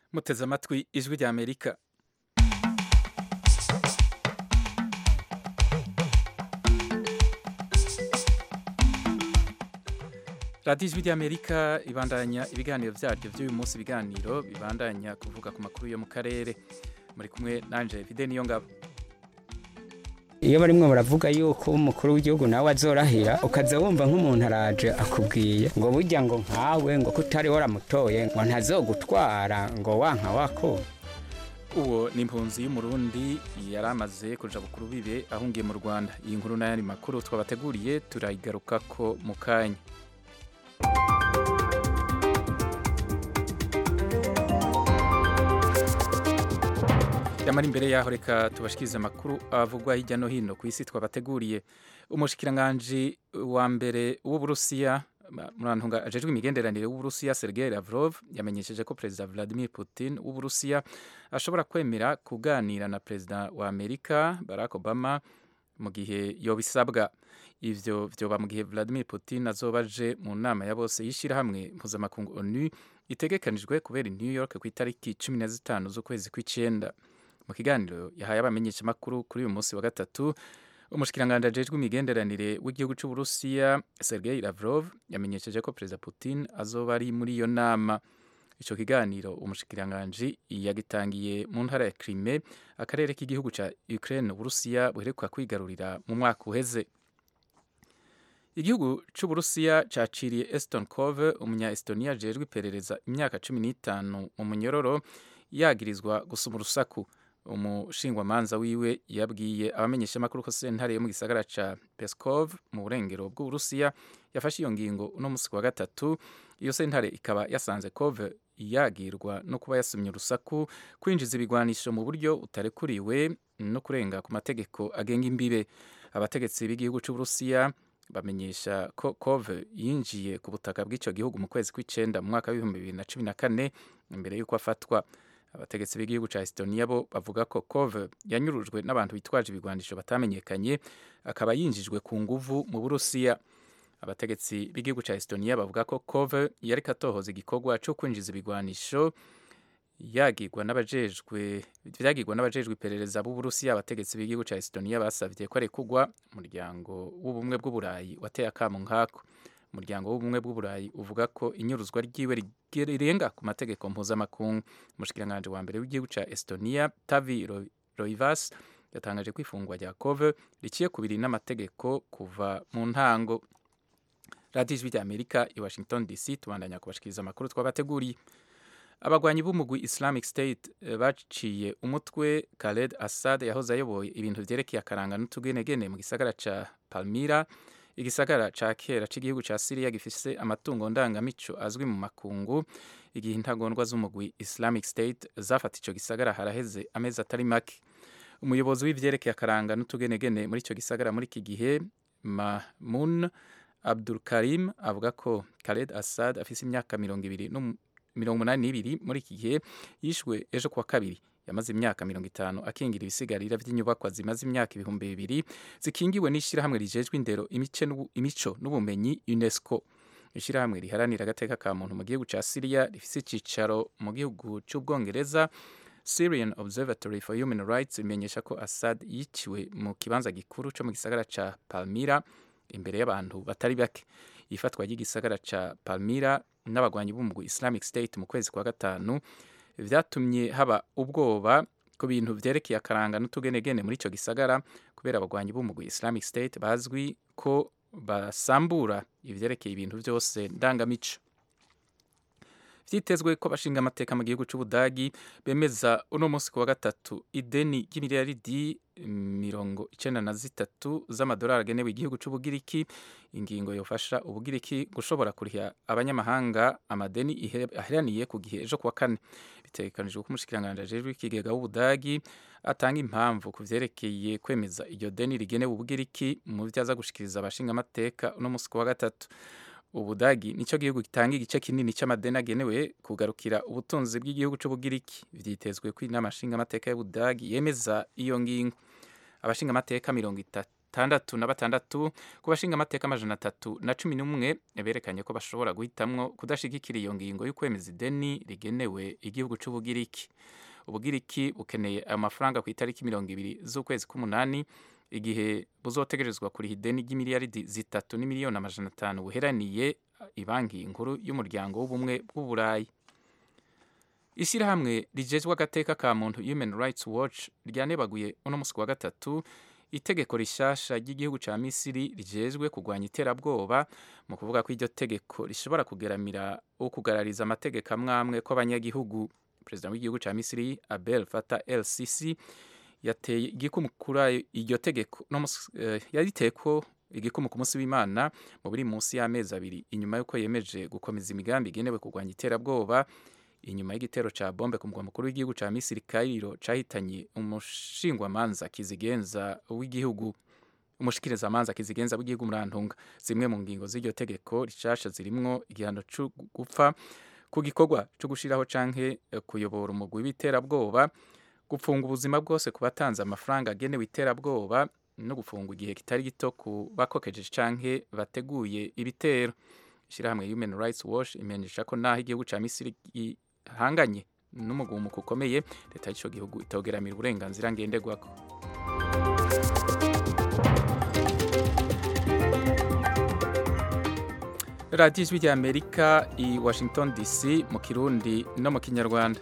muteze amatwi ijwi rya amerika radiyo ijwi rya amerika ibandanya ibiganiro byaryo by'uyu munsi ibiganiro bibandanya kuvuga ku makuru yo mu karere muri kumwe nanje vide niyo ngabo iyo barimwo baravuga yuko umukuru w'igihugu nawe azorahira ukaza wumva nk'umuntu araje akubwiye ngo burya ngo nkawe ngo kutari waramutoye ngo ntazogutwara ngo wanka wako uwo ni impunzi y'umurundi yari amaze kuja bukuru bibe ahungiye mu rwanda iyi nkuru n'ayandi makuru twabateguriye turayigarukako mu kanya yamara imbere yaho reka tubashikirize amakuru avugwa hirya no hino ku isi twabateguriye umushikiranganji wa mbere w'uburusiya murantunga ajejwe imigenderanire w'uburusiya Sergei Lavrov yamenyesheje ko perezida Vladimir Putin w'uburusiya ashobora kwemera kuganira na perezida wa Amerika Barack Obama mu gihe yobisabwa ivyo vyoba mu gihe Vladimir Putin azoba aje mu nama ya bose y'ishirahamwe mpuzamakungu ONU itegekanijwe kubera i New York ku itariki cumi na zitanu z'ukwezi kw'icenda mu kiganiro yahaye abamenyeshamakuru kuri uyu munsi wa gatatu umushikiranganji ajejwe imigenderanire w'igihugu c'uburusiya Sergei Lavrov yamenyesheje ko perezida Putin azoba ari muri iyo nama ico kiganiro umushikiranganji yagitangiye mu ntara ya Crimea akarere k'igihugu ca Ukraine uburusiya buheruka kwigarurira mu mwaka uheze igihugu c'uburusiya caciriye Eston Kove umunya Estonia ajejwe iperereza imyaka cumi n'itanu mu munyororo yagirizwa gusuma urusaku umushingwamanza wiwe yabwiye abamenyeshamakuru ko sentare yo mu gisagara ca Peskov mu burengero bw'uburusiya yafashe iyo ngingo uno musi wa gatatu iyo sentare ikaba yasanze Kove yagirwa no kuba yasumye urusaku kwinjiza ibigwanisho mu buryo utarekuriwe no kurenga ku mategeko agenga imbibe abategetsi b'igihugu c'uburusiya bamenyesha ko Kove yinjiye ku butaka bw'ico gihugu mu kwezi kw'icenda mu mwaka w'ibihumbi bibiri na cumi na kane imbere y'uko afatwa abategetsi b'igihugu ca Estonia bo bavuga ko Kove yanyurujwe n'abantu bitwaje ibigwanisho batamenyekanye akaba yinjijwe ku nguvu mu Burusiya abategetsi b'igihugu ca Estonia bavuga ko Kove yari katohoza igikorwa co kwinjiza ibigwanisho yagirwa n'abajejwe vyagirwa n'abajejwe iperereza b'Uburusiya abategetsi b'igihugu ca Estonia basavye ko arekugwa umuryango w'ubumwe bw'uburayi wateye akamu nkako umuryango w'ubumwe bw'uburayi uvuga ko inyuruzwa ryiwe rirenga ku mategeko mpuzamakungu umushikiranganji wa mbere w'igihugu ca Estonia Tavi Roivas yatangaje ko ifungwa rya Kove riciye kubiri n'amategeko kuva mu ntango radiyo ijwi rya Amerika i Washington DC tubandanya kubashikiriza amakuru twabateguriye abagwanyi b'umugwi Islamic State baciye umutwe Khaled Assad yahoze ayoboye ibintu vyerekeye akaranga n'utugenegene mu gisagara ca Palmyra igisagara ca kera c'igihugu ca Syria gifise amatungo ndangamico azwi mu makungu igihe intagondwa z'umugwi Islamic State zafata ico gisagara haraheze amezi atari make umuyobozi w'ivyerekeye akaranga n'utugenegene muri ico gisagara muri iki gihe Mahmoud Abdul Karim avuga ko Khaled Assad afise imyaka mirongo ibiri mirongo umunani n'ibiri muri iki gihe yishwe ejo kuwa kabiri yamaze imyaka mirongo itanu akingira ibisigarira vy'inyubakwa zimaze imyaka ibihumbi bibiri zikingiwe n'ishirahamwe rijejwe indero imico n'ubumenyi UNESCO ishirahamwe riharanira agateka ka muntu mu gihugu ca Syria rifise icicaro mu gihugu c'ubwongereza Syrian Observatory for Human Rights imenyesha ko Assad yiciwe mu kibanza gikuru co mu gisagara ca Palmyra imbere y'abantu batari bake ifatwa ry'igisagara ca Palmyra n'abagwanyi b'umugwi Islamic State mu kwezi kwa gatanu vyatumye haba ubwoba ku bintu vyerekeye akaranga n'utugenegene muri ico gisagara kubera abagwanyi b'umugwi Islamic State bazwi ko basambura ivyerekeye ibintu vyose ndangamico vyitezwe ko bashinga amateka mu gihugu c'ubudagi bemeza uno munsi kuwa gatatu ideni ry'imiliyaridi mirongo icenda na zitatu z'amadolari agenewe igihugu c'ubugiriki ingingo yofasha ubugiriki gushobora kuriha abanyamahanga amadeni aheraniye ku gihe ejo kuwa kane bitegekanijwe ko umushikiranganji ajejwe ikigega w'ubudagi atanga impamvu ku vyerekeye kwemeza iryo deni rigenewe ubugiriki mu vyo aza gushikiriza abashinga amateka uno munsi kuwa gatatu ubudagi nico gihugu gitanga igice kinini c'amadeni agenewe kugarukira ubutunzi bw'igihugu c'ubugiriki vyitezwe ko inama nshingamateka y'ubudagi yemeza iyo ngingo abashingamateka mirongo itatu itandatu na batandatu ku bashinga amateka amajana atatu na cumi n'umwe berekanye ko bashobora guhitamwo kudashigikira iyo ngingo y'ukwemeza ideni rigenewe igihugu c'ubugiriki ubugiriki bukeneye ayo mafaranga ku itariki mirongo ibiri z'ukwezi k'umunani igihe buzotegerezwa kuriha ideni ry'imiliyaridi zitatu n'imiliyoni amajana atanu buheraniye ibanki nkuru y'umuryango w'ubumwe bw'uburayi ishyirahamwe rigejwe agateka ka muntu human rights watch ryanebaguye uno musi wa gatatu itegeko rishasha ry'igihugu ca misiri rijejwe kurwanya iterabwoba mu kuvuga ko iryo tegeko rishobora kugeramira ukugarariza amategeko amwe amwe kw'abanyagihugu perezida w'igihugu ca misiri abel fata lcc yateye igikumu kuri iryo tegeko no uh, yariteko igikumu ku munsi w'imana mu biri munsi y'amezi abiri inyuma y'uko yemeje gukomeza imigambi igenewe kurwanya iterabwoba inyuma y'igitero ca bombe ku mugwa mukuru w'igihugu ca misiri kairo cahitanye umushingwamanza kizigenza w'igihugu umushikirizamanza kizigenza w'igihugu murantunga zimwe mu ngingo z'iryo tegeko rishasha zirimwo igihano co gupfa ku gikorwa co gushiraho canke kuyobora umugwi w'iterabwoba gufunga ubuzima bwose ku batanze amafaranga agenewe iterabwoba no gufunga igihe kitari gito ku bakokejeje canke bateguye ibitero ishyirahamwe human rights watch imenyesha ko naho igihugu ca misiri gihanganye n'umugumuko ukomeye leta y'ico gihugu itogeramira uburenganzira ngenderwako radiyo ijwi rya amerika i washington dc mu kirundi no mu kinyarwanda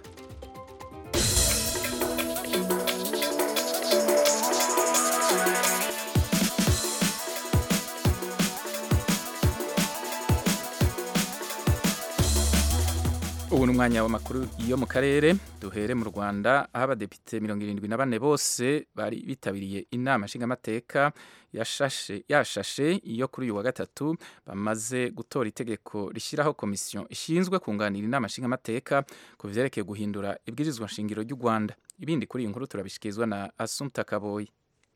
ubu ni umwanya w'amakuru yo mu karere duhere mu rwanda aho abadepite mirongo irindwi na bane bose bari bitabiriye inama nshingamateka yashashe yashashe iyo kuri uyu wa gatatu bamaze gutora itegeko rishyiraho komisiyo ishinzwe kunganira inama nshingamateka ku vyerekeye guhindura ibwirizwa nshingiro ry'u rwanda ibindi kuri iyi nkuru turabishikirizwa na asumta kaboyi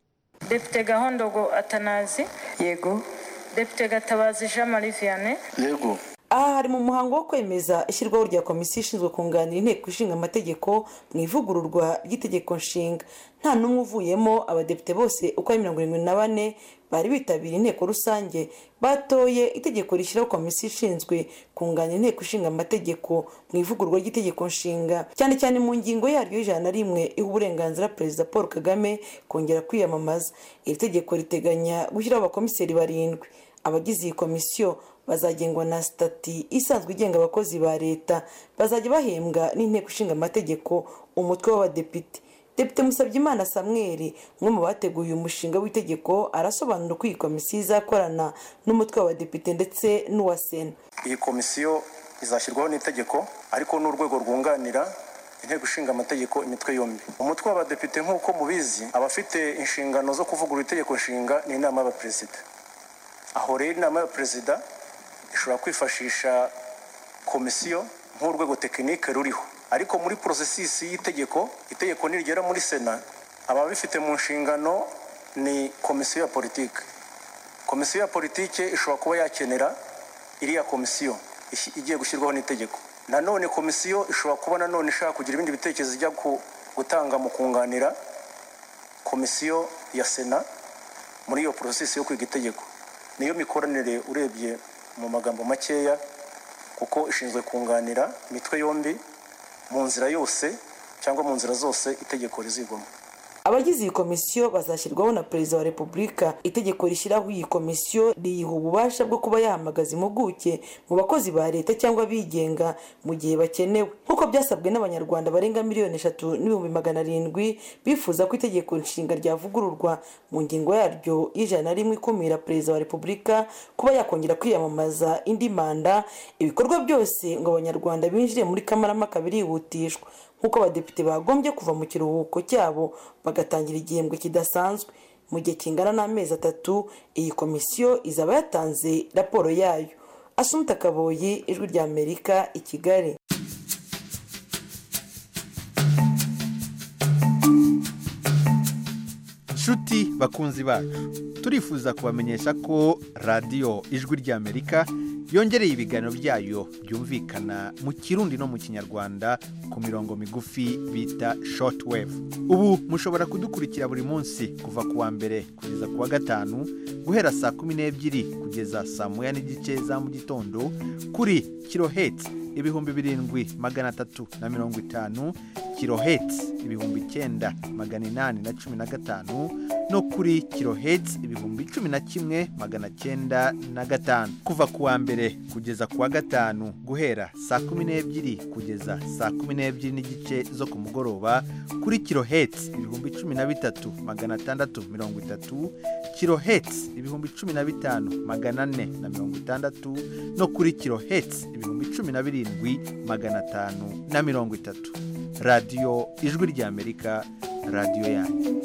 depite gahondogo atanazi yego depite gatabazi jean marie vianney yego aha hari mu muhango wo kwemeza ishyirwaho rya komisiyo ishinzwe kunganira inteko ishinga amategeko mu ivugururwa ry'itegeko nshinga nta n'umwe uvuyemo abadepite bose uko ari mirongo irindwi na bane bari bitabiriye inteko rusange batoye itegeko rishyiraho komisiyo ishinzwe kunganira inteko ishinga amategeko mu ivugururwa ry'itegeko nshinga cyane cyane mu ngingo yaryo y'ijana na rimwe iha uburenganzira perezida paul kagame kongera kwiyamamaza iri tegeko riteganya gushyiraho abakomiseri barindwi abagize iyi komisiyo bazagengwa na sitati isanzwe igenga abakozi ba leta bazajya bahembwa n'inteko ishinga amategeko umutwe w'abadepite depite musabyimana samweri umwe mu bateguye umushinga w'itegeko arasobanura uko iyi komisiyo izakorana n'umutwe w'abadepite ndetse n'uwa sena iyi komisiyo izashyirwaho n'itegeko ariko n'urwego rwunganira inteko ishinga amategeko imitwe yombi umutwe w'abadepite nk'uko mubizi abafite inshingano zo kuvugurura itegeko nshinga ni inama y'abaperezida aho rero inama y'abaperezida ishobora kwifashisha komisiyo nk'urwego tekinike ruriho ariko muri porosesisi y'itegeko itegeko nirigera muri sena ababifite mu nshingano ni komisiyo ya politiki komisiyo ya politiki ishobora kuba yakenera iriya komisiyo igiye gushyirwaho n'itegeko nanone komisiyo ishobora kuba nanone ishaka kugira ibindi bitekerezo ijya gutanga mu kunganira komisiyo ya sena muri iyo porosesisi yo kwiga itegeko niyo mikoranire urebye mu magambo makeya kuko ishinzwe kunganira imitwe yombi mu nzira yose cyangwa mu nzira zose itegeko rizigwamo abagize iyi komisiyo bazashyirwaho na perezida wa repubulika itegeko rishyiraho iyi komisiyo riyiha ububasha bwo kuba yahamagaza impuguke mu bakozi ba leta cyangwa abigenga mu gihe bakenewe nk'uko byasabwe n'abanyarwanda barenga miliyoni eshatu n'ibihumbi magana arindwi bifuza ko itegeko nshinga ryavugururwa mu ngingo yaryo y'ijana na rimwe ikumira perezida wa repubulika kuba yakongera kwiyamamaza indi manda ibikorwa byose ngo abanyarwanda binjire muri kamarampaka birihutishwa nk'uko abadepite bagombye kuva mu kiruhuko cyabo bagatangira igihembwe kidasanzwe mu gihe kingana n'amezi atatu iyi komisiyo izaba yatanze raporo yayo asumta kaboyi ijwi rya amerika i kigali nshuti bakunzi bacu turifuza kubamenyesha ko radiyo ijwi ry'amerika yongereye ibiganiro byayo byumvikana mu kirundi no mu kinyarwanda ku mirongo migufi bita shortwave ubu mushobora kudukurikira buri munsi kuva ku wa mbere kugeza ku wa gatanu guhera saa kumi n'ebyiri kugeza saa moya n'igice za mu gitondo kuri kiloheti ibihumbi birindwi magana atatu na mirongo itanu kiloheti ibihumbi icyenda magana inani na cumi na gatanu no kuri kiloheti ibihumbi cumi na kimwe magana cyenda na gatanu kuva ku wa mbere kugeza ku wa gatanu guhera saa kumi n'ebyiri kugeza saa kumi n'ebyiri n'igice zo ku mugoroba kuri kiloheti ibihumbi cumi na bitatu magana atandatu mirongo itatu kiloheti ibihumbi cumi na bitanu magana ane na mirongo itandatu no kuri kiloheti ibihumbi cumi na birindwi magana atanu na mirongo itatu radiyo ijwi ry'amerika radiyo yanyu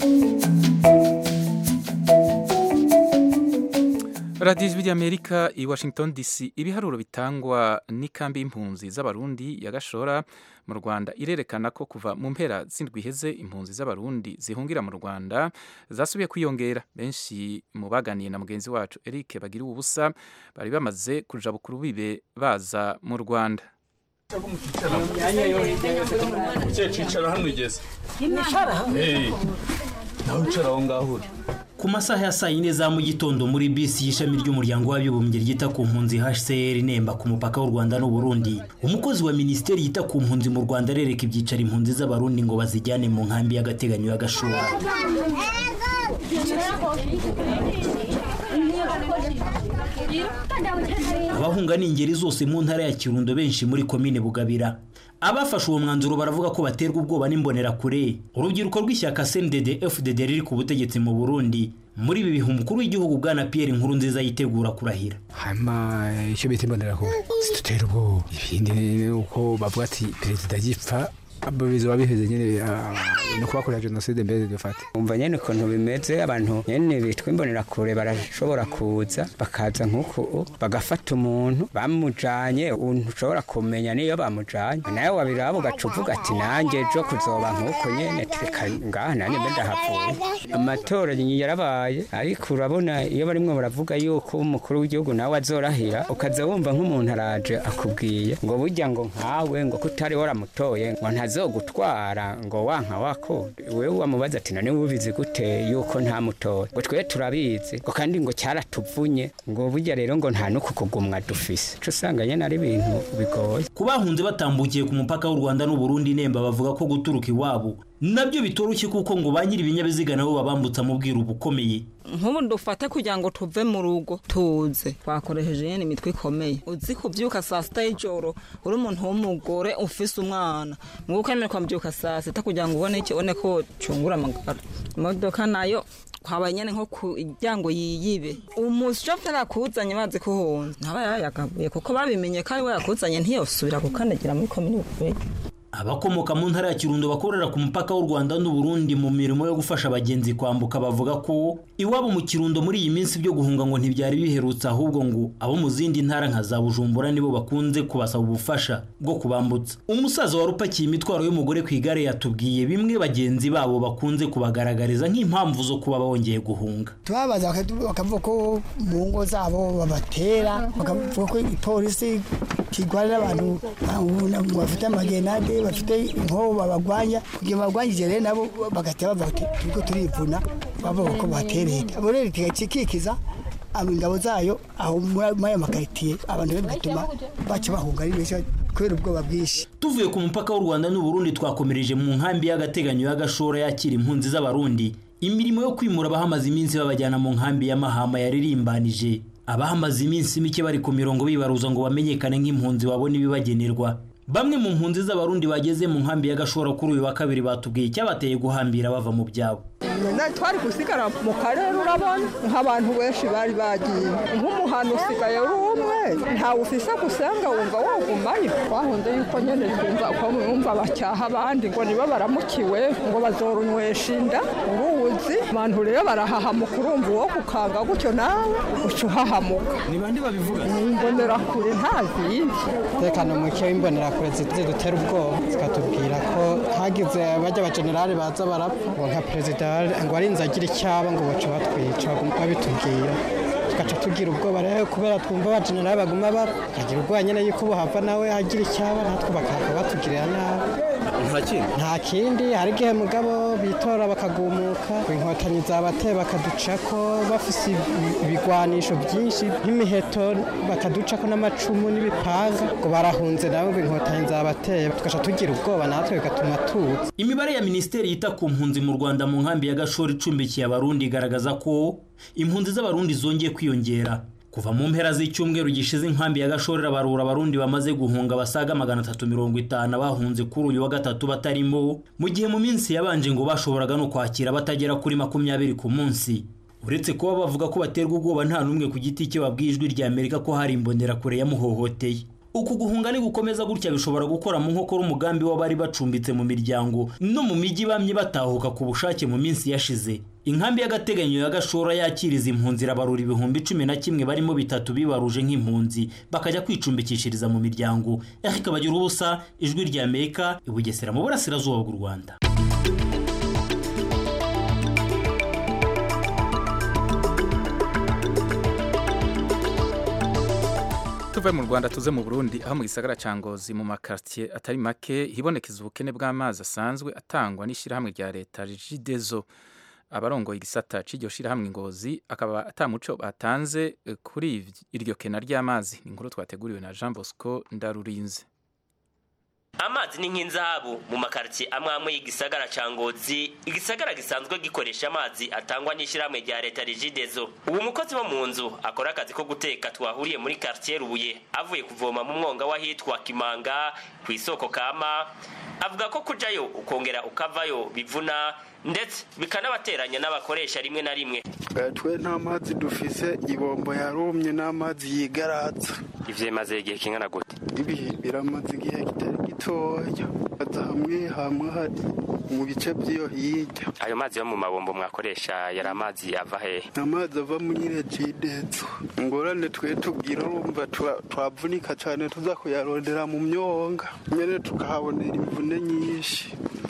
radiyo ijwi ry'amerika i washington dc ibiharuro bitangwa n'ikambi y'impunzi z'abarundi ya gashora mu rwanda irerekana ko kuva mu mpera z'indwi iheze impunzi z'abarundi zihungira mu rwanda zasubiye kwiyongera benshi mu baganiye na mugenzi wacu eric bagira ubusa bari bamaze kuja bukuru bibe baza mu rwanda cicara hano ugeze nawe wicara aho ngaho uri ku masaha ya saa yine za mu gitondo muri bisi y'ishami ry'umuryango w'abibumbye ryita ku mpunzi hcr nemba ku mupaka w'u rwanda n'uburundi umukozi wa minisiteri yita ku mpunzi mu rwanda arereka ibyicaro impunzi z'abarundi ngo bazijyane mu nkambi y'agateganyo y'agashora abahunga ni ingeri zose mu ntara ya kirundo benshi muri komine bugabira abafashe uwo mwanzuro baravuga ko baterwa ubwoba n'imbonerakure urubyiruko rw'ishyaka cndd fdd riri ku butegetsi mu burundi muri ibi bihe umukuru w'igihugu bwana pierre nkuru nziza yitegura kurahira hama icyo bita imbonerakure zidutera ubwoba ibindi ni uko bavuga ati perezida agipfa bizoba biheze nyine no kubakorera jenoside mbere dufate umva nyene ukuntu bimeze abantu nyene bitwa imbonerakure barashobora kuza bakaza nk'uku bagafata umuntu bamujanye ushobora kumenya niyo bamujanye nawe wabiraba ugaca uvuga ati nanjye ejo kuzoba nk'uko nyene tureka ngaha nanjye mbe ndahavuye amatora yarabaye ariko urabona iyo barimwo baravuga yuko umukuru w'igihugu nawe azorahira ukaza wumva nk'umuntu araje akubwiye ngo burya ngo nkawe ngo kutari waramutoye ngo ntazogutwara ngo wanka wako wewe wamubaza ati none ubizi gute yuko ntamutoye ngo twe turabizi ngo kandi ngo cyaratuvunye ngo burya rero ngo nta nuko kugumwa dufise cyo usanga nyene ari ibintu bigoye ku bahunze batambukiye ku mupaka w'u rwanda n'uburundi nemba bavuga ko guturuka iwabo nabyo bitoroshye kuko ngo ba nyiri ibinyabiziga nabo babambutsa mu bwiru bukomeye nk'ubu dufate kugira ngo tuve mu rugo tuze twakoresheje nyine imitwe ikomeye uzi kubyuka saa sita y'ijoro uri umuntu w'umugore ufise umwana ngo ukemererwa mbyuka saa sita kugira ngo ubone ubone ko cungura amagara imodoka nayo kwabaye nyine nko kugira ngo yiyibe umushoferi akuzanye bazi ko uhunze ntaba yayagabuye kuko babimenye ko ari we yakuzanye ntiyosubira gukandagira muri komini abakomoka mu ntara ya kirundo bakorera ku mupaka w'u rwanda n'uburundi mu mirimo yo gufasha abagenzi kwambuka bavuga ko iwabo mu kirundo muri iyi minsi byo guhunga ngo ntibyari biherutse ahubwo ngo abo mu zindi ntara nka za bujumbura nibo bakunze kubasaba ubufasha bwo kubambutsa umusaza wari upakiye imitwaro y'umugore ku igare yatubwiye bimwe bagenzi babo bakunze kubagaragariza nk'impamvu zo kuba bongeye guhunga tubabaza bakavuga ko mu ngo zabo babatera bakavuga ko ipolisi kirwanira abantu bafite amagenade bafite inkoho babagwanya kugira babagwanyije rero nabo bagahita bavuga ati turiko turivuna bavuga ko batereye abo rero kikikiza ingabo zayo aho muri ayo makaritiye abantu rero bigatuma baca bahunga ari benshi kubera ubwoba bwinshi tuvuye ku mupaka w'u rwanda n'uburundi twakomereje mu nkambi y'agateganyo y'agashora yakira impunzi z'abarundi imirimo yo kwimura abahamaze iminsi babajyana mu nkambi ya mahama yaririmbanije abahamaze iminsi mike bari ku mirongo bibaruza ngo bamenyekane nk'impunzi babona ibibagenerwa bamwe mu mpunzi z'abarundi bageze mu nkambi y'agashora kuri uyu wa kabiri batubwiye icyabateye guhambira bava mu byabo twari gusigara mu karere urabona nk'abantu benshi bari bagiye nk'umuhano usigaye uri umwe ntawe ufise gusanga wumva wagumayo twahunze yuko nyene twumva ko mwumva bacyaha abandi ngo nibo baramukiwe ngo bazorunywesha inda uruzi abantu rero barahahamuka urumva uwo kukanga gutyo nawe uca uhahamuka ni bande babivuga imbonerakure nta zindi umutekano muke w'imbonerakure zidutera ubwoba zikatubwira ko hagize bajya abajenerali baza barapfa ngo nka perezida ngo arinze agira icyaba ngo baca batwica babitubwira tugaca tugira ubwoba rero kubera twumva abajenerali baguma bapfa tukagira ubwoba nyine yuko buhava nawe hagira icyaba natwe bakahava batugirira nabi nta kindi nta kindi hari igihe mugabo bitora bakagumuka inkotanyi zabateye bakaducako bafise ibigwanisho byinshi nk'imiheto bakaducako n'amacumu n'ibipanga ngo barahunze nabo ngo inkotanyi zabateye tugaca tugira ubwoba natwe bigatuma tuza imibare ya minisiteri yita ku mpunzi mu rwanda mu nkambi ya gashora icumbikiye abarundi igaragaza ko impunzi z'abarundi zongeye kwiyongera kuva mu mpera z'icyumweru gishize inkambi ya gashorera barura abarundi bamaze guhunga basaga magana atatu mirongo itanu bahunze kuri uyu wa gatatu batarimo mu gihe mu minsi yabanje ngo bashoboraga no kwakira batagera kuri makumyabiri ku munsi uretse kuba bavuga ko baterwa ubwoba nta n'umwe ku giti cye babwiye ijwi rya amerika ko hari imbonerakure yamuhohoteye uku guhunga ni gukomeza gutya bishobora gukora mu nkokora umugambi w'abari bacumbitse mu miryango no mu mijyi bamye batahuka ku bushake mu minsi yashize inkambi y'agateganyo ya gashora yakiriza impunzi irabarura ibihumbi cumi na kimwe barimo bitatu bibaruje nk'impunzi bakajya kwicumbikishiriza mu miryango ariko bagira ubusa ijwi rya amerika i bugesera mu burasirazuba bw'u rwanda tuve mu rwanda tuze mu burundi aho mu gisagara cya ngozi mu makaritiye atari make hibonekeza ubukene bw'amazi asanzwe atangwa n'ishyirahamwe rya leta rigidezo abarongoye igisata cy'iryo shyirahamwe ngozi akaba atamuco batanze kuri iryo kena ry'amazi ni inkuru twateguriwe na jean bosco ndarurinze amazi ni nk'inzahabu mu makaritsiye amwe amwe y'igisagara ca ngozi igisagara gisanzwe gikoresha amazi atangwa n'ishyirahamwe rya leta rigidezo ubu mukozi wo mu nzu akora akazi ko guteka twahuriye muri karitsiye rubuye avuye kuvoma mu mwonga w'ahitwa kimanga ku isoko kama avuga ko kujayo ukongera ukavayo bivuna ndetse bikanabateranya n'abakoresha rimwe na rimwe twe nta mazi dufise ibombo yarumye n'amazi yigaratsa ivyo bimaze igihe kingana gute ibi biramaze igihe kitari gitoya aza hamwe hamwe hari mu bice by'iyo hirya ayo mazi yo mu mabombo mwakoresha yari amazi ava hehe amazi ava muri regidezo ingorane twe tubwira urumva twavunika cyane tuza kuyarondera mu myonga nyene tukahabonera imvune nyinshi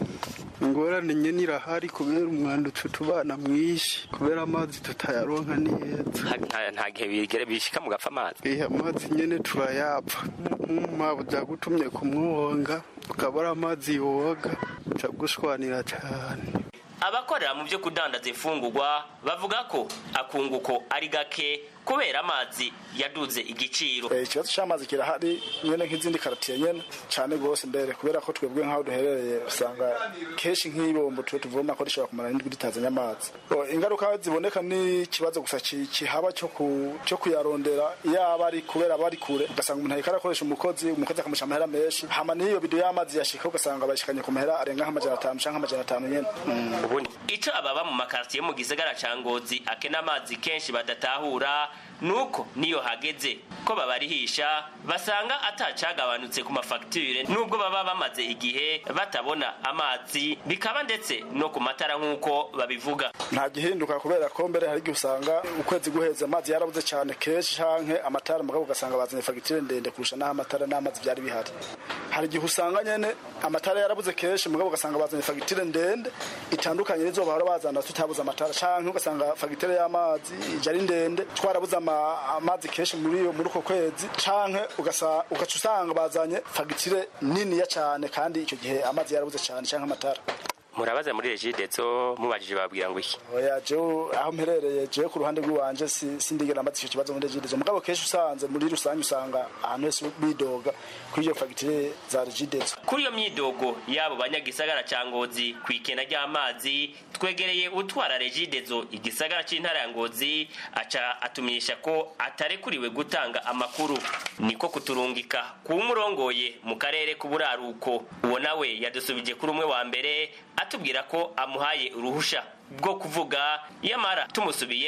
ingorane nyine irahari kubera umwanda uca utubana mwinshi kubera amazi tutayaronka neza nta gihe bishika mugapfa amazi ihe amazi nyine turayapfa nk'umwaba byagutumye kumwonga ukabura amazi yoga uca gushwanira cyane abakorera mu byo kudandaza imfungurwa bavuga ko akunguko ari gake kubera amazi yaduze igiciro ikibazo cy'amazi kirahari nyine nk'izindi karatiye nyine cyane rwose mbere kubera ko twebwe nk'aho duherereye usanga kenshi nk'ibombo tuba tuvoma ko rishobora kumara n'indwi ritazanye amazi ingaruka ziboneka ni ikibazo gusa kihaba cyo kuyarondera yaba ari kubera aba ari kure ugasanga umuntu ariko arakoresha umukozi umukozi akamusha amahera menshi hama n'iyo bido y'amazi yashika ugasanga bayishikanye ku mahera arenga nk'amajana atanu canke amajana atanu nyene ubundi ico ababa mu makartiye mu gisagara ca ngozi akena amazi kenshi badatahura nuko niyo hageze ko babarihisha basanga atacagabanutse ku mafagitire nubwo baba bamaze igihe batabona amazi bikaba ndetse no ku matara nk'uko babivuga nta gihinduka kubera ko mbere hari igihe usanga ukwezi guheze amazi yarabuze cyane kenshi canke amatara mugabo ugasanga bazanye fagitire ndende kurusha n'aho amatara n'amazi byari bihari hari igihe usanga nyene amatara yarabuze kenshi mugabo ugasanga bazanye fagitire ndende itandukanye n'izo bahora bazana tutabuze amatara canke ugasanga fagitire y'amazi ije ari ndende twarabuze amazi kenshi muri muri uko kwezi canke ugaca usanga bazanye fagitire niniya cyane kandi icyo gihe amazi yarabuze cyane canke amatara murabaza muri regidezo mubajije babwira ngo iki oya jewe aho mperereye jewe ku ruhande rw'iwanje sindigera amaze icyo kibazo muri regidezo mugabo kenshi usanze muri rusange usanga ahantu hose bidoga kuri iyo fagitire za regidezo kuri iyo myidogo y'abo banyagisagara ca ngozi ku ikena ry'amazi twegereye utwara regidezo igisagara c'intara ya ngozi aca atumenyesha ko atarekuriwe gutanga amakuru niko kuturungika kuwumurongoye mu karere k'uburaruko uwo nawe yadusubije kuri umwe wa mbere atubwira ko amuhaye uruhusha bwo kuvuga yamara tumusubiye ko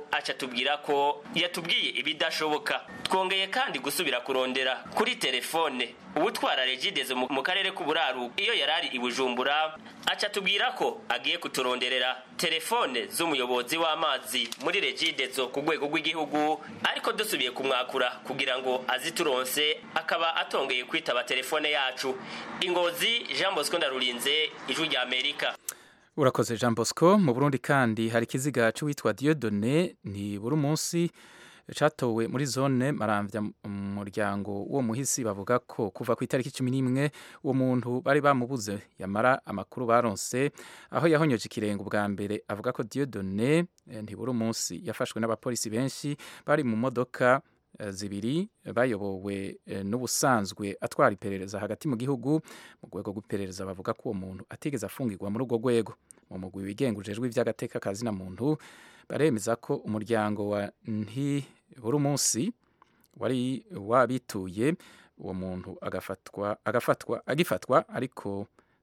aca tubwira ko yatubwiye ibidashoboka twongeye kandi gusubira kurondera kuri telefone ubutwara regidezo mu mu karere k'uburaru iyo yarari i bujumbura aca tubwira ko agiye kuturonderera telefone z'umuyobozi w'amazi muri regidezo ku rwego rw'igihugu ariko dusubiye kumwakura kugira ngo azituronse akaba atongeye kwitaba telefone yacu ingozi jean bosco ndarurinze ijwi rya amerika urakoze jean bosco mu burundi kandi hari ikiziga cy'uwitwa diodone ni buri munsi catowe muri zone maramvya mu muryango w'uwo muhisi bavuga ko kuva ku itariki cumi n'imwe uwo muntu bari bamubuze yamara amakuru baronse aho yahonyoje ikirenga ubwa mbere avuga ko diodone eh, ntiburi munsi yafashwe n'abapolisi benshi bari mu modoka eh, zibiri bayobowe eh, n'ubusanzwe atwara iperereza hagati mu gihugu mu rwego rw'iperereza bavuga ko uwo muntu atigeze afungirwa muri urwo rwego mu mugwi wigenga ujejwe ivy'agateka kazina muntu baremeza ko umuryango wa ntiburi munsi wari wabituye uwo muntu agafatwa agafatwa agifatwa ariko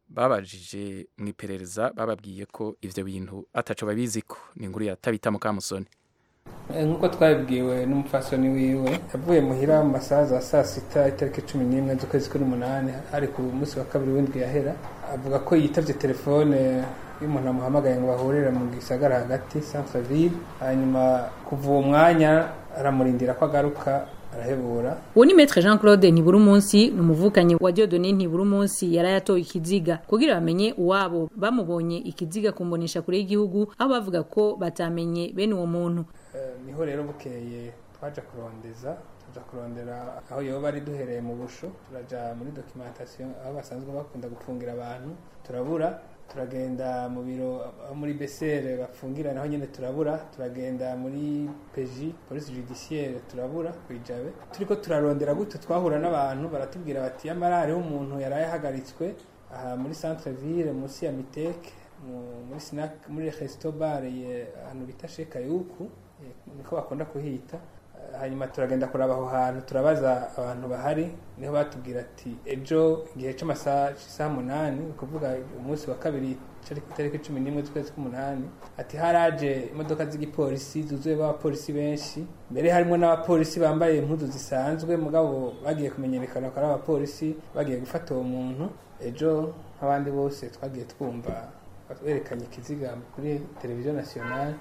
babajije mu iperereza bababwiye ko ivyo bintu ataco babiziko ni inkuru ya tabita mukamusoni nk'uko twabibwiwe n'umupfasoni wiwe yavuye muhira mu masaha za saa sita itariki cumi n'imwe z'ukwezi k'umunani ari ku munsi wa kabiri w'indwi yahera avuga ko yitavye telefone y'umuntu amuhamagaye ngo bahurire mu gisagara hagati centreville hanyuma kuva uwo mwanya aramurindira ko agaruka arahebura uwo ni metre jean claude ntiburi munsi ni umuvukanyi wa diodone ntiburi munsi yari yatoye ikiziga kugira bamenye uwabo bamubonye ikiziga kumbonesha kure y'igihugu aho bavuga ko batamenye bene uwo muntu Eh, niho rero bukeye twaja kurondeza tuja kurondera aho yoba ari duhereye mu busho turaja muri documentation aho basanzwe bakunda gufungira abantu turabura turagenda mu biro aho muri besere bafungira naho nyene turabura turagenda muri peji police judiciaire turabura kwijabe turiko turarondera gute twahura n'abantu baratubwira bati yamara hariho umuntu yari yahagaritswe aha muri centre ville munsi ya miteke mu- muri snack muri resto bar ye ahantu bita sheka yuku eh, niko bakunda kuhita Eh, hanyuma turagenda kuraba aho hantu turabaza abantu bahari niho batubwira ati ejo igihe c'amasaha c'isaha munani ni ukuvuga umunsi wa kabiri cari ku itariki cumi n'imwe z'ukwezi k'umunani ati haraje imodoka z'igipolisi zuzuye b'abapolisi benshi mbere harimo n'abapolisi bambaye impuzu zisanzwe mugabo bagiye kumenyekana ko ari abapolisi bagiye gufata uwo muntu ejo nk'abandi bose twagiye twumva berekanye ikiziga kuri televiziyo nasiyonali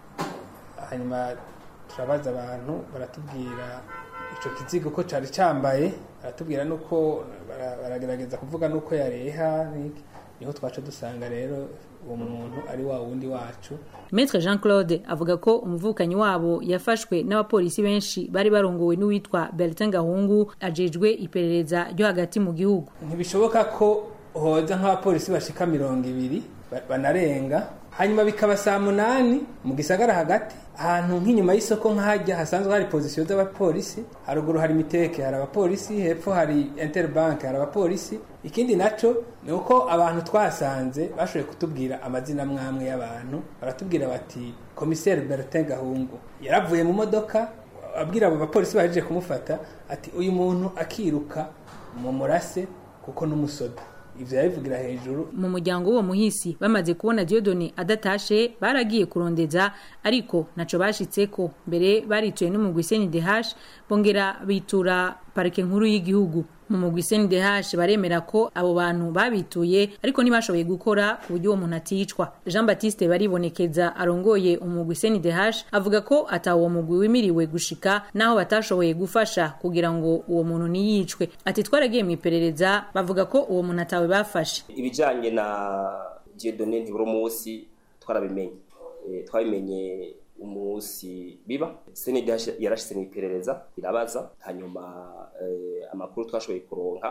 hanyuma turabaza abantu baratubwira icyo kizigo ko cyari cyambaye baratubwira nuko bara- baragerageza kuvuga nuko yareha n'iki. niho twaca dusanga rero uwo muntu ari wa wundi wacu metre jean claude avuga ko umuvukanyi wabo yafashwe n'abapolisi benshi bari barongowe n'uwitwa bertin gahungu ajejwe iperereza ryo hagati mu gihugu ntibishoboka ko hoza nk'abapolisi bashika mirongo ibiri ba- banarenga hanyuma bikaba saa munani mu gisagara hagati ahantu nk'inyuma y'isoko nk'ahajya hasanzwe hari pozisiyo z'abapolisi haruguru hari miteke hari abapolisi hepfo hari interbank hari abapolisi ikindi naco ni uko abantu twasanze bashoboye kutubwira amazina mwamwe y'abantu baratubwira bati komiseri bertin gahungu yaravuye mu modoka abwira abo bapolisi bahejeje kumufata ati uyu muntu akiruka mu murase kuko n'umusoda ivyo yabivugira hejuru mu muryango w'uwo muhisi bamaze kubona diodone adatashe baragiye kurondeza ariko naco bashitseko mbere barituye n'umugwi CNDH bongera bitura parike nkuru y'igihugu mu mugwi CNDH baremera ko abo bantu babituye ariko ntibashoboye gukora ku buryo uwo muntu aticwa Jean Baptiste baribonekeza arongoye umugwi CNDH avuga ko ata uwo mugwi wimiriwe gushika naho batashoboye gufasha kugira ngo uwo muntu ntiyicwe ati twaragiye mu iperereza bavuga ko uwo muntu atawe bafashe ibijanye na Dieudonné ntiburi munsi twarabimenye Eh, twabimenye umunsi biba CNDH yarashyize mu iperereza irabaza hanyuma eh, amakuru twashoboye kuronka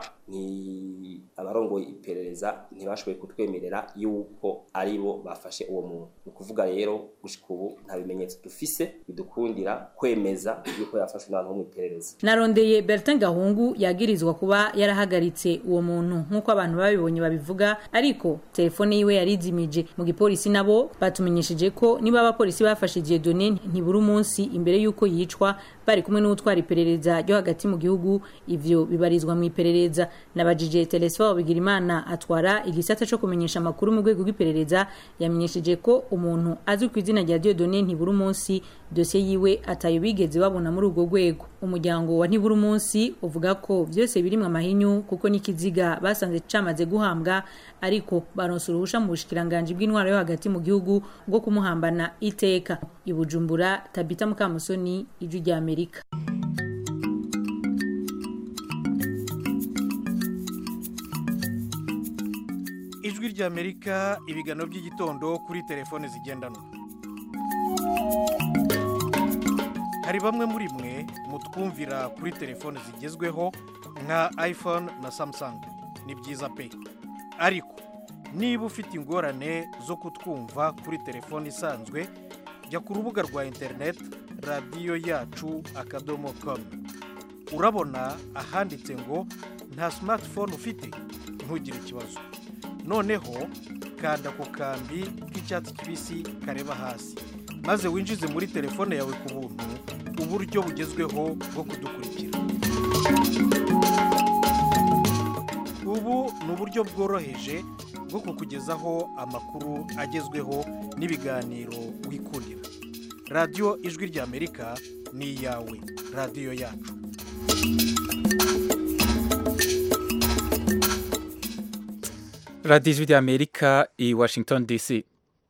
ni abarongoye iperereza ntibashoboye kutwemerera yuko ari bo bafashe uwo muntu ni ukuvuga rero gushika ubu nta bimenyetso dufise bidukundira kwemeza yuko yafashwe n'abantu bo mu iperereza narondeye bertin gahungu yagirizwa kuba yarahagaritse uwo muntu nk'uko abantu babibonye babivuga ariko telefone yiwe yarizimije mu gipolisi nabo batumenyesheje ko niba abapolisi bafashe Dieudonné ntiburi umunsi imbere y'uko yicwa bari kumwe n'utwara iperereza ryo hagati mu gihugu ivyo bibarizwa mu iperereza nabajije telesfo bigirimana atwara igisata co kumenyesha amakuru mu rwego rw'iperereza yamenyesheje ko umuntu azwi ku izina rya Dieudonné ntibura umunsi dosiye yiwe atayo bigeze babona muri urwo rwego umuryango wa ntibura umunsi uvuga ko vyose birimwe amahinyu kuko n'ikiziga basanze camaze guhambwa ariko baronse uruhusha mu bushikiranganji bw'intwaro yo hagati mu gihugu bwo kumuhambana iteka ibujumbura tabita mukamusoni ijwi rya amerika ijwi ry'amerika ibiganiro by'igitondo kuri telefone zigendanwa hari bamwe muri mwe mutwumvira kuri telefone zigezweho nka iphone na samsung ni byiza pe ariko niba ufite ingorane zo kutwumva kuri telefone isanzwe jya ku rubuga rwa interineti radiyo yacu akadomo komu urabona ahanditse ngo nta simatifone ufite ntugire ikibazo noneho kanda ku kambi k'icyatsi kibisi kareba hasi maze winjize muri telefone yawe ku buntu uburyo bugezweho bwo kudukurikira ubu ni uburyo bworoheje bwo kukugezaho amakuru agezweho n'ibiganiro wikundira radiyo ijwi ry'amerika ni iyawe radiyo yacu radiyo ijwi ry'amerika i washington dc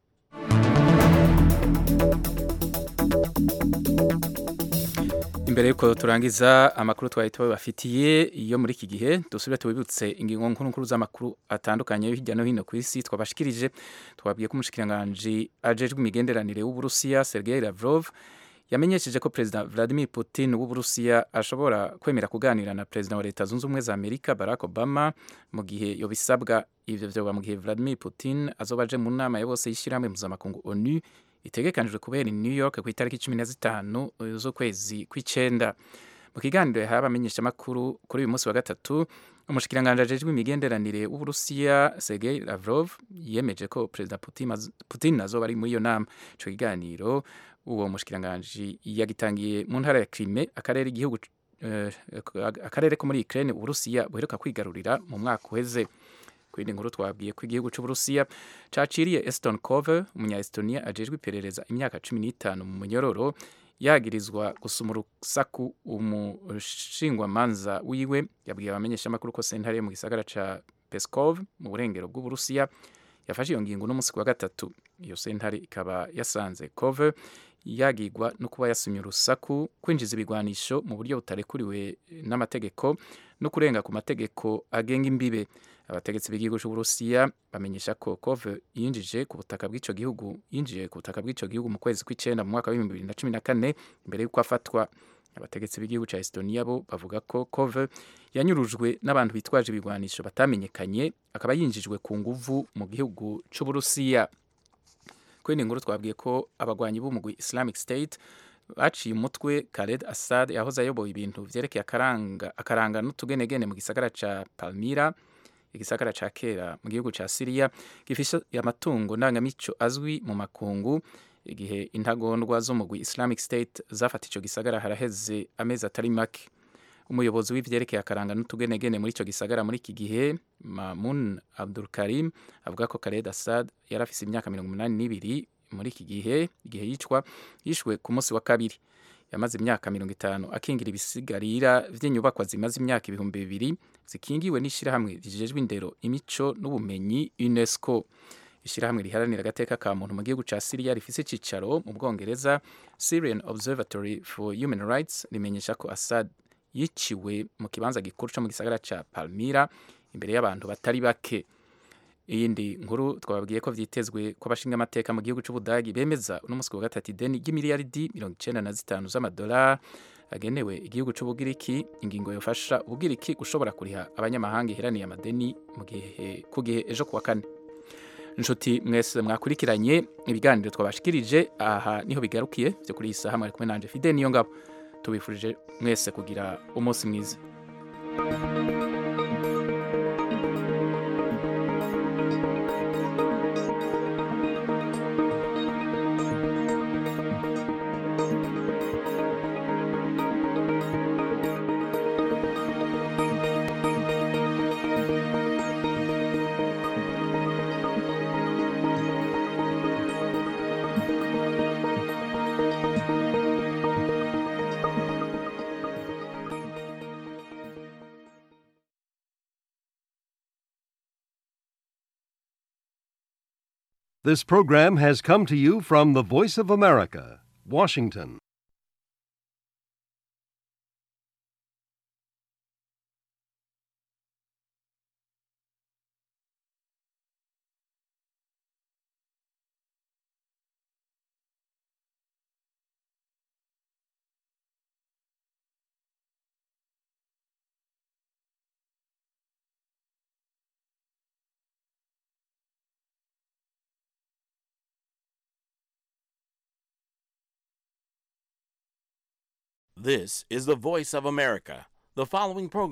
imbere y'uko turangiza amakuru twari tubafitiye iyo muri iki gihe dusubire tubibutse ingingo nkuru nkuru z'amakuru atandukanye hirya no hino ku isi twabashikirije twabwiye ko umushikiranganji ajejwe imigenderanire w'uburusiya sergei lavrov yamenyesheje ko perezida vladimir putin w'uburusiya ashobora kwemera kuganira na perezida wa leta zunze ubumwe za amerika barack obama mu gihe yobisabwa ivyo vyoba mu gihe vladimir putin azoba aje mu nama ya bose y'ishyirahamwe mpuzamakungu onu itegekanijwe kubera i new york ku itariki cumi na zitanu z'ukwezi kw'icenda mu kiganiro yahaye abamenyeshamakuru kuri uyu munsi wa gatatu umushikiranganji ajejwe imigenderanire w'uburusiya sergei lavrov yemeje ko perezida putin, putin azoba ari muri iyo nama ico kiganiro uwo mushikiranganji yagitangiye mu ntara ya Crimea akarere igihugu uh, akarere ko muri Ukraine uburusiya buheruka kwigarurira mu mwaka uheze kwindi nkuru twabwiye ko igihugu cy'uburusiya caciriye Eston Kove umunya Estonia ajejwe iperereza imyaka 15 mu munyororo yagirizwa gusuma urusaku umushingwamanza wiwe yabwiye abamenyesha amakuru ko sentare mu gisagara ca Peskov mu burengero bw'uburusiya yafashe iyo ngingo n'umunsi wa gatatu iyo sentare ikaba yasanze Kove yagigwa no kuba yasumye urusaku kwinjiza ibigwanisho mu buryo butarekuriwe n'amategeko no kurenga ku mategeko agenga imbibe abategetsi b'igihugu cy'uburusiya bamenyesha ko kove yinjije ku butaka bw'icyo gihugu yinjiye ku butaka bw'icyo gihugu mu kwezi kw'icenda mu mwaka w'ibihumbi bibiri na cumi na kane mbere y'uko afatwa abategetsi b'igihugu cya estonia bo bavuga ko kove yanyurujwe n'abantu bitwaje ibigwanisho batamenyekanye akaba yinjijwe ku nguvu mu gihugu cy'uburusiya kuri iyi nkuru twabwiye ko abagwanyi b'umugwi islamic state baciye umutwe Khaled Assad yahoze ayoboye ibintu vyerekeye akaranga akaranga n'utugenegene mu gisagara ca Palmyra igisagara ca kera mu gihugu ca Syria gifishe amatungo ndangamico azwi mu makungu igihe intagondwa zo mu Islamic State zafata ico gisagara haraheze amezi atari make umuyobozi w'ivyerekeye akaranga n'utugenegene muri ico gisagara muri iki gihe Mamun Abdul Karim avuga ko Khaled Assad yari afise imyaka mirongo umunani n'ibiri muri iki gihe igihe yicwa yishwe ku munsi wa kabiri yamaze imyaka mirongo itanu akingira ibisigarira vy'inyubakwa zimaze imyaka ibihumbi bibiri zikingiwe n'ishirahamwe rijejwe indero imico n'ubumenyi UNESCO ishirahamwe riharanira agateka ka muntu mu gihugu ca Syria rifise icicaro mu Bwongereza Syrian Observatory for Human Rights rimenyesha ko Assad yiciwe mu kibanza gikuru co mu gisagara ca Palmyra imbere y'abantu batari bake iyindi nkuru twababwiye ko vyitezwe ko abashinga amateka mu gihugu c'ubudagi bemeza uno musi wa gatatu ideni ry'imiliyaridi mirongo icenda na zitanu z'amadolari agenewe igihugu c'ubugiriki ingingo yofasha ubugiriki gushobora kuriha abanyamahanga iheraniye amadeni mu gihe ku gihe ejo kuwa kane inshuti mwese mwakurikiranye ibiganiro twabashikirije aha niho bigarukiye vyo kuri iyi saha mwari kumwe nanje fide niyo ngabo tubifurije mwese kugira umunsi mwiza This program has come to you from the Voice of America, Washington. This is the voice of America. The following program